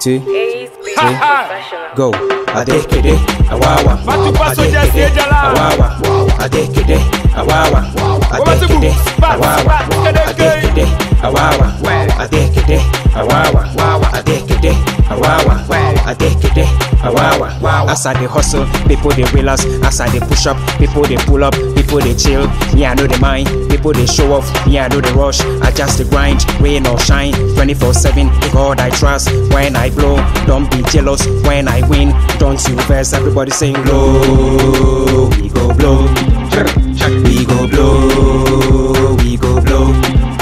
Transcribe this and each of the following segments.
two, Ace Big three, Professional. go. Adekede, awawa. Matupa soja Adekede, siejala. awawa. Adekede, awawa. Wabatibu, Adekede, spat, awawa. spat, kedeke. Adekede, awawa. Adekede, awawa. Adekede, awawa. Adekede, awawa. As I dey hustle, people dey realize. As I dey push up, people dey pull up. People dey chill, me I know the mind. People dey show off, me I know the rush. I just dey grind, rain or shine. 24/7, God I trust. When I blow, don't be jealous. When I win, don't you vex. Everybody saying blow, we go blow. We go blow, we go blow.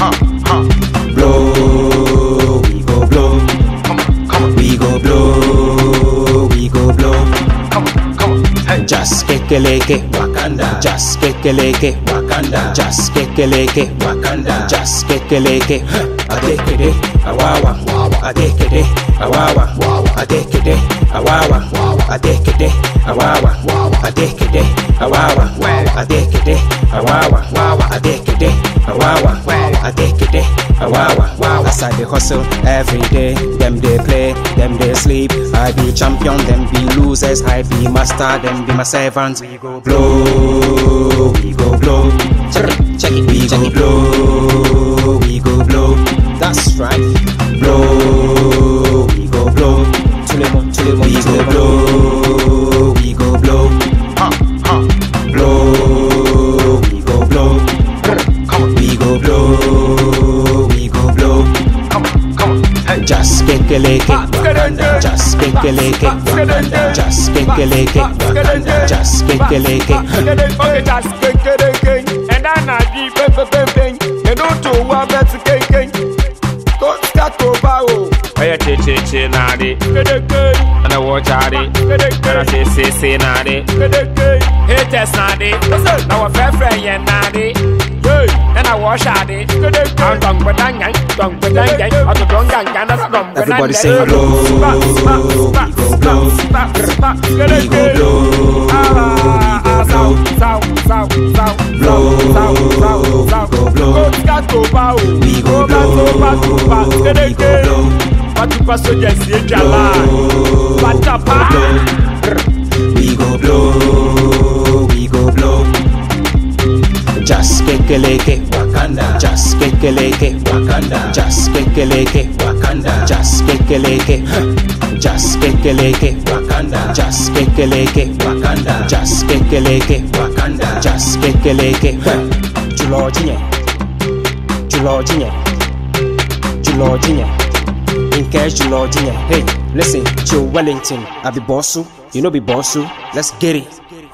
Blow, we go blow. We go blow, we go blow. Just kekeleke Wakanda. Just kekeleke Wakanda. Just kekeleke Wakanda. Just kekeleke. Adekede awawa. Adekede awawa. Adekede awawa. Adekede awawa. Adekede awawa. Adekede awawa. Adekede awawa. Adekede awawa. As I dey hustle every day, them they play, them they sleep. I be champion, them be losers. I be master, them be my servants. We go blow, we go blow. Check it, check it, we go blow, we go blow. That's right. Blow, we go blow. Tulemon, tulemon, we go blow, we go blow. Blow, we go blow. We go blow, we go blow. Just kekeleke Wakanda. Just kekeleke Wakanda. Just kekeleke Wakanda. Just kekeleke. Okay, just kekeleke. And I na di pe pe pe pe. You don't to wa bet keke. Don't start to bow. Oya che che che na di. Kedeke. And I watch out it. Kedeke. And I say say say na di. Kedeke. Haters na di. Now a fair friend yen na di. And I wash out it. Kedeke. I'm dong badang yang. Dong badang yang. I'm the dong yang yang. I'm dong badang Everybody yang. say blow, Spa, spa, spa, we go spa, blow. spa, spa. We go Kedeke. blow, Ah, ah, we go sound, blow. sound, sound, sound, Blow, sound, sound, we sound. go blow. Go scat to bow. We go back to back to back. blow, we go Kedeke. blow. Patupa soja si ejala. Patapa. We go blow, we go blow. Just kekeleke Wakanda. Just kekeleke Wakanda. Just kekeleke Wakanda. Just kekeleke. Just kekeleke Wakanda. Just kekeleke Wakanda. Just kekeleke Wakanda. Just kekeleke. Julo jinye. Julo jinye. Julo jinye. In case Julo jinye. Hey, listen, Joe Wellington. I be bossu. You know be bossu. Let's get it.